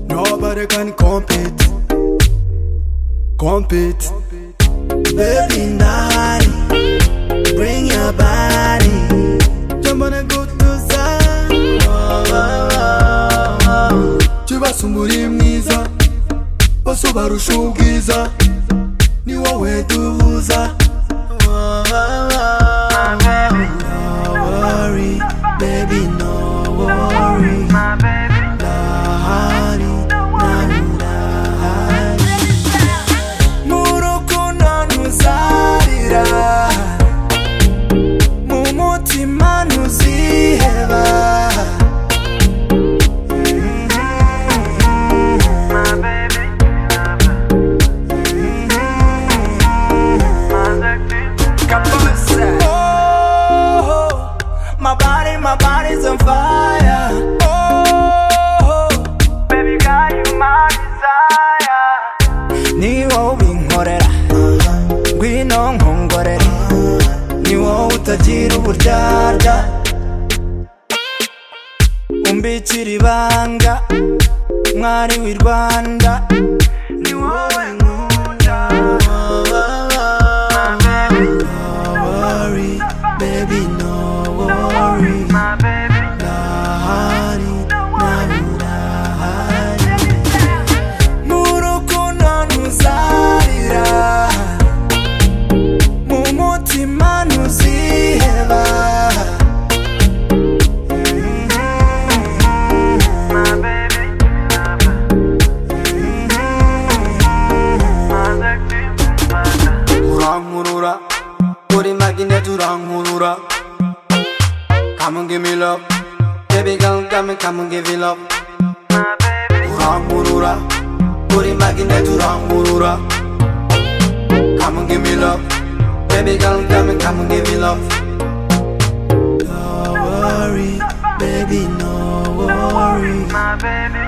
nobody can compete. Compete. Baby, Nari, bring your body. Jump on a good to side. Oh, oh, oh, oh. Chibasumburi mwiza, bose barusha ubwiza, ni wowe duhuza. Oh, oh, oh, oh. No worry, baby, no worry. Lahari, nanu lahari. murukundo ntuzarira mu mutima ntuziheba Oh, my body, my body's on fire. Oh, Baby girl, you my desire. ni wowe ubinkorera, ngwino nkongorera, ni wowe utagira uburyarya, umbikira ibanga, mwari w'i Rwanda, ni wowe nkunda. No worry, baby, no worry. Ndahari, nawe urahari. murukundo ntuzarira mu mutima ntuziheba urankurura uri magineti urankurura come and give me love baby girl come and come and give me love urankurura uri magineti urankurura come and give me love baby girl come and come and give me love no worry baby no worry My baby.